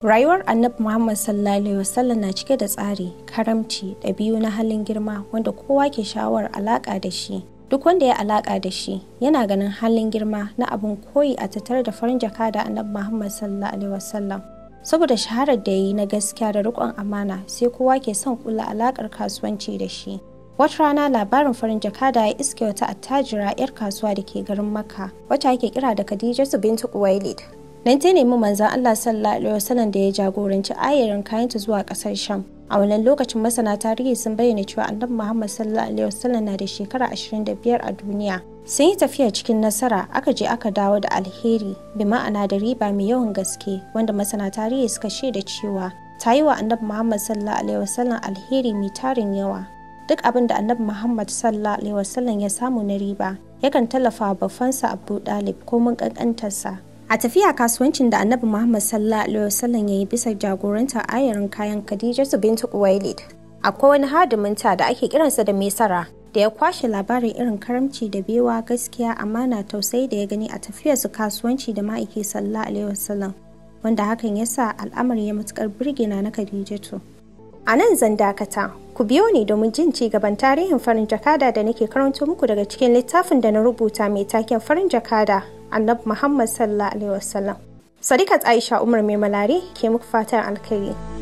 Rayuwar Annabi Muhammad sallallahu alaihi wasallam na cike da tsari, karamci, ɗabi'u na halin girma wanda kowa ke sha'awar alaƙa da shi. Duk wanda ya alaƙa da shi yana ganin halin girma na abin koyi a tattare da farin jaka da Annabi Muhammad sallallahu alaihi wasallam. Saboda shaharar da ya yi na gaskiya da riƙon amana sai kowa ke son kula alaƙar kasuwanci da shi. Wata rana labarin farin jakada ya iske wata attajira 'yar kasuwa da ke garin Makka, wacce ake kira da Khadijatu bintu Kuwailid. Nan ta nemi manzon Allah sallallahu alaihi wasallam da ya jagoranci ayarin kayanta zuwa ƙasar Sham. A wannan lokacin masana tarihi sun bayyana cewa Annabi Muhammad sallallahu alaihi wasallam na da shekara 25 a duniya. Sun yi tafiya cikin nasara aka je aka dawo da alheri bi ma'ana da riba mai yawan gaske wanda masana tarihi suka shaida cewa ta yi wa Annabi Muhammad sallallahu alaihi wasallam alheri mai tarin yawa. duk abin da annabi Muhammad sallallahu alaihi wasallam ya samu na riba yakan tallafa wa babbansa Abu Dalib ko mun kankantarsa. A tafiya kasuwancin da annabi Muhammad sallallahu alaihi wasallam ya yi bisa jagorantar ayarin kayan Khadijatu bintu Kuwailid. Akwai wani hadiminta da ake kiransa da Mesara da ya kwashe labarin irin karamci da bewa gaskiya amana tausayi da ya gani a tafiyarsu kasuwanci da ma'aiki sallallahu alaihi wasallam wanda hakan ya sa al'amari ya matukar birgina na Khadijatu. A nan zan dakata, ku biyo ni domin jin ci gaban tarihin farin jakada da nake karanto muku daga cikin littafin da na rubuta mai taken farin jakada Annabi Muhammad sallallahu alaihi wasallam. Sadiqat Aisha Umar Mai Malari ke muku fatan alkhairi.